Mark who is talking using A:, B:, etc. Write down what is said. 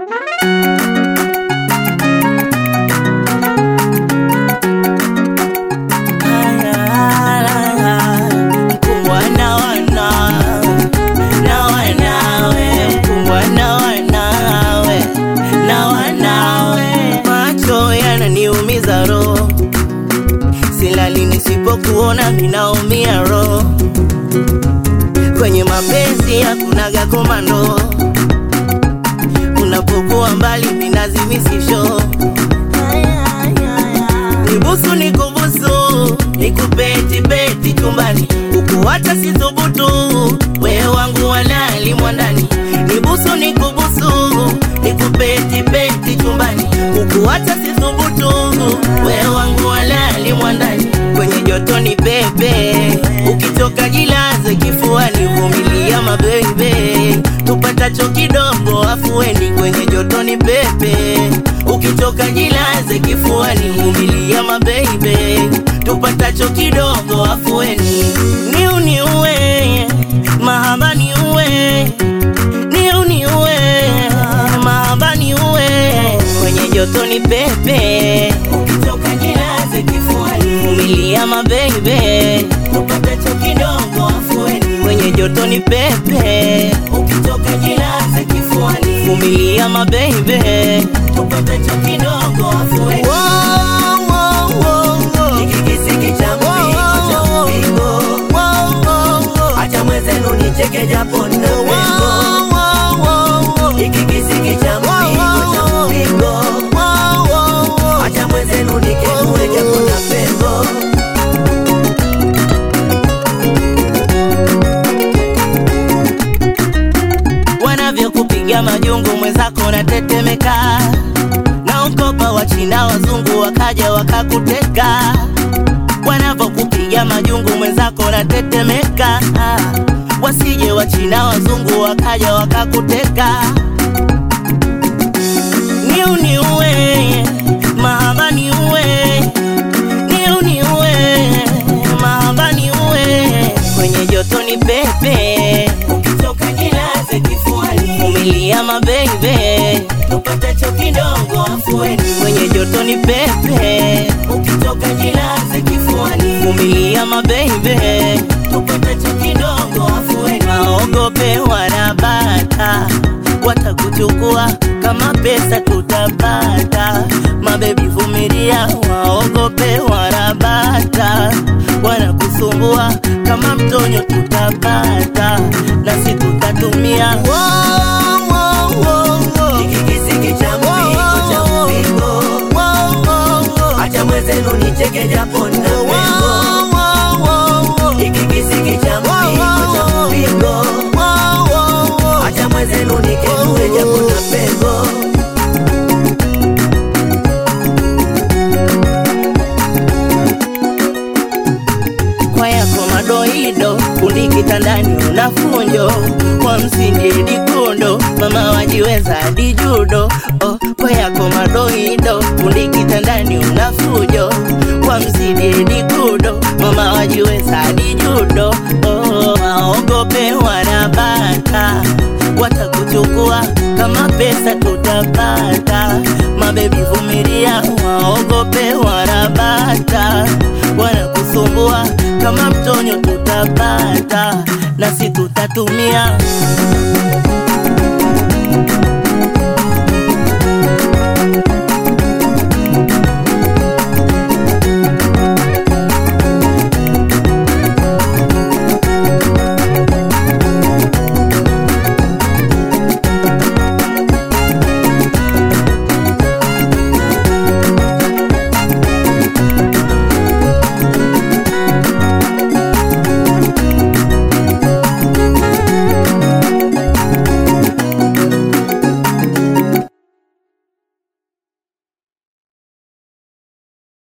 A: Mkubwa na wanawe, na wanawe, mkubwa na wanawe, na wanawe. Macho yananiumiza roho, silali nisipokuona minaumia roho. Kwenye mapenzi hakunaga komando, unapokuwa mbali minazimisisho Nibusu nikubusu, nikupeti peti chumbani, ukuwacha sithubutu, wewe wangu walali mwandani. Nibusu nikubusu, nikupeti peti chumbani, ukuwacha sithubutu, wewe wangu walali mwandani. Kwenye joto ni pepe, ukitoka jilaze kifuani, vumilia mabebe, tupatacho kidogo afueni. Kwenye joto ni pepe, ukitoka jilaze kifuani, vumilia mabebe, tupatacho kidogo afueni. Niu niue, mahaba niue, niu niue, mahaba niue, kwenye joto ni pepe, ukitoka jilaze kifuani, vumilia mabebe, tupatacho kidogo afueni. Kwenye joto ni pepe, ukitoka jilaze kifuani, vumilia mabebe, tupatacho kidogo afueni.
B: Kikisiki cha mpingo cha mpingo, acha mwenzenu nicheke japo na pengo. Kikisiki cha mpingo cha mpingo, acha mwenzenu nikenue japo na pengo.
A: wanavyokupiga majungu mwenzako natetemeka, na ukopa wa China wazungu wakaja wakakuteka, wanavyokupiga majungu mwenzako natetemeka, wasije wa China wazungu wakaja wakakuteka. Niu niue, mahaba niue, niu niue, mahaba niue, kwenye joto ni pepe, ukitoka jilaze kifuani, vumilia mabebe, tupatacho kidogo afueni, kwenye joto ni pepe, ukitoka jilaze kifuani, vumilia mabebe, tupatacho kidogo afueni, waogope wanabata watakuchukua kama pesa tutapata. Mabebi vumilia, waogope wanabata, wanakusumbua kama mtonyo tutapata, nasi tutatumia
B: Kikisiki cha mpingo cha mpingo, acha mwenzenu nicheke japo na pengo. Kikisiki cha mpingo cha mpingo, acha mwenzenu nikenue japo na pengo.
A: kwa yako madoido, kundi kitandani unafunjo kwa msingi dikundo, mama wajiweza hadi judo. Oh, kwa yako madoido, kundi kitandani unafujo kwa msingi dikundo, mama wajiweza hadi judo. Oh, waogope wanabata, watakuchukua kama pesa tutapata. Mabebi vumilia, waogope wanabata, wanakusumbua kama mtonyo tutapata, nasi tutatumia